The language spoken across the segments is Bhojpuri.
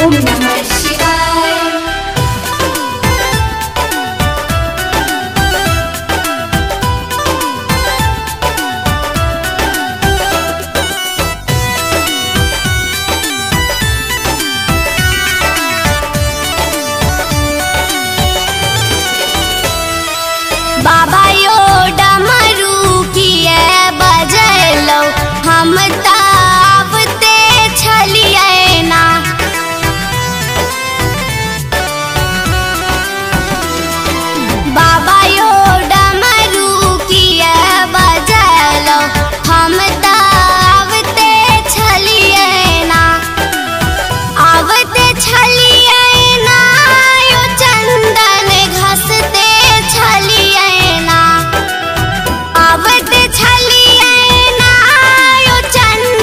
ओम नमः शिवाय बाबा यो डमरू किए बजलो हम ताबते छलिए ना बाबा यो डमरू किए बजलो हम ताबते छलिए ना आवते छलिए ना यो चंदन घसते छलिए ना आवते छलिए ना यो चंदन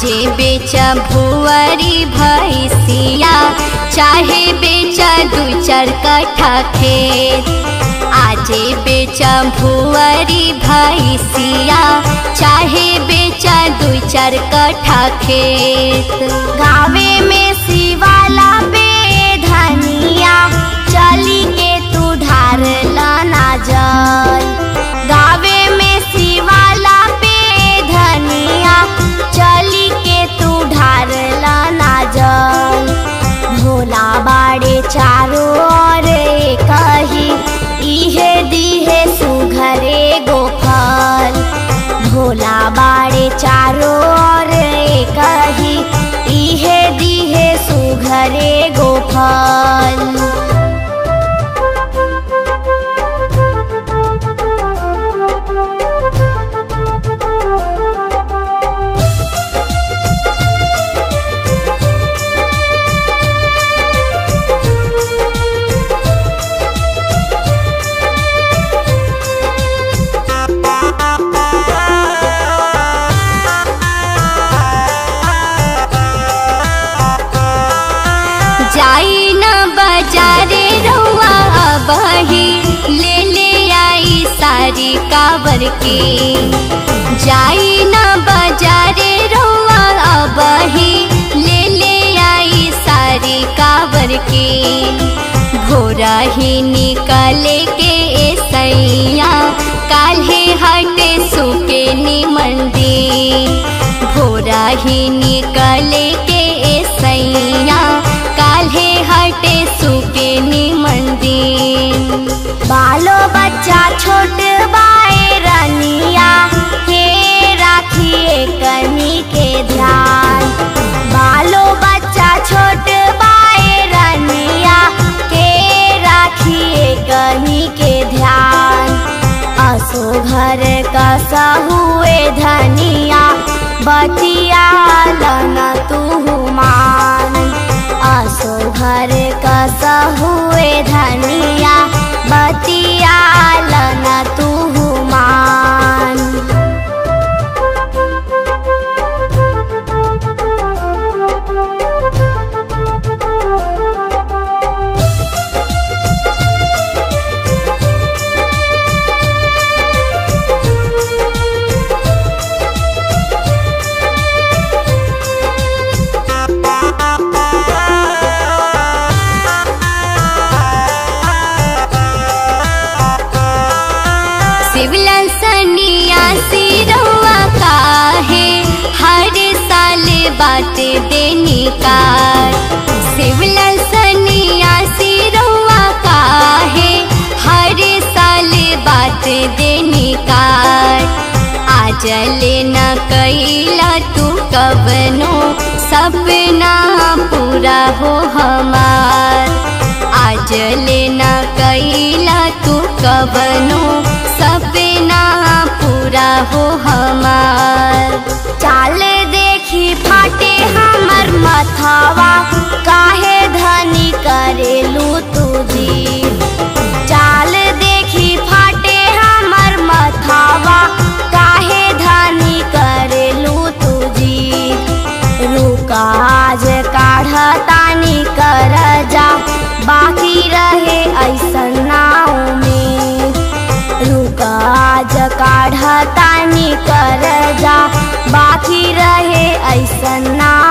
आजे बेच भुअरी भैसिया चाहे बेच दू चार कट्ठा खेत आजे बेच भुअरी भैसिया चाहे बेच दू चार कट्ठा खेत गावे में शिवाला पे धनिया चली के तू ढार लाना जल गावे में शिवाला पे धनिया चली के तू ढार लाना जल भोला बाड़े चारों ओर कही इहे दिहे सुघरे गोफल भोला बाड़े चारों ओर कही इहे दिहे सुघरे गोफल जाई न बाजारे रउआ अबही ले ले आई सारी काबर के जाई न बाजारे रउआ अबही ले ले आई सारी काबर के भोरा ही निकले के सैया काल्हे हटे सुके निमंदी भोरा ही निकले के सैया काल्हे हटे सुके निमंदी बालो बच्चा छोट बाए रनिया हे राखिए कनी के ध्यान बालो बच्चा छोट बाए रनिया के राखिए कनी के ध्यान असो घर कसा हुए धनिया बतिया लना तू मान असो घर कसा हुए धनिया बतिया लना तू मान शिवलन सनिया सिरवा काहे हर साल बात देनी का शिवलन सनिया सिरवा काहे हर साल बात देनी का आजल न कैला तू कबनो सपना पूरा हो हमार आजल न कैला तू कबनो सपना पूरा हो हमार चाल देखी फाटे हमर मथावा काहे धनी करेलू तुझी चाल देखी फाटे हमर मथावा काहे धनी करेलू तुझी रुकाज काढ़तानी कर जा बाकी रहे ऐसन नाव में रुकाज काढ़तानी कर जा बाकी रहे ऐसन नाव